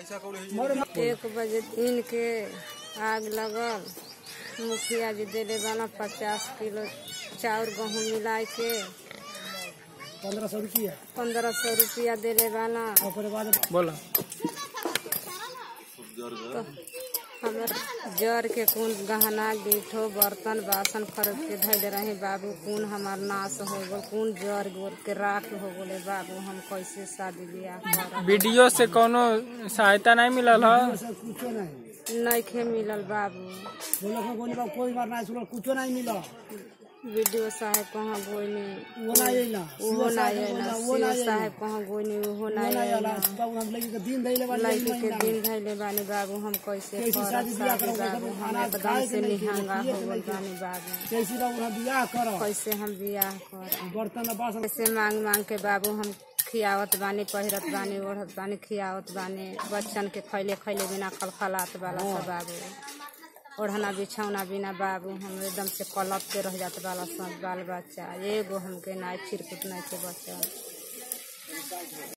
एक बजे दिन के आग लगल मुखिया जी देले वाला पचास किलो चाउर गहूँ मिलाए के पंद्रह सौ रुपया पंद्रह सौ रुपया देले वाला ओकरे बाद बोला तो हमर जर के कुन गहना गिठो बर्तन बासन खरीद के धैले रहे बाबू कुन हमार नाश हो गल कुन जर गोल के राख हो गले बाबू हम कैसे शादी ब्याह करब वीडियो से कोनो सहायता नहीं मिलल है से कुछो नहीं नइखे मिलल बाबू बोलो को बोली बा कोई बार नहीं सुनल कुछो नहीं मिला वीडियो साहेब कहाँ गोइनी वो नहीं आइला उहो ना आइला वो सीओ नहीं साहेब कहाँ गोइनी उहो वो ना नहीं आइला आइला बाबू हम लगी के दिन दैले वाली लड़की के दिन धैले बानी बाबू हम कैसे कैसे करब शादी बियाह शादी करब? बाबू हम अनाज एकदम खाए से के नहीं के, निहंगा पिए हो के गल नहीं के। बानी बाबू कैसे बाबू हम बियाह करो कैसे हम बियाह करब बर्तन बासन कैसे मांग मांग के बाबू हम खियावत बानी पहिरत बानी ओढ़त बानी खियावत बानी बच्चन के खैले खैले बिना खलखलात वाला सब बाबू ओढ़ना बिछौना बिना बाबू हम एकदम से कलप के रह जात वाला सब बाल बच्चा एगो हमके नाय चिरकुट नहीं के बच्चा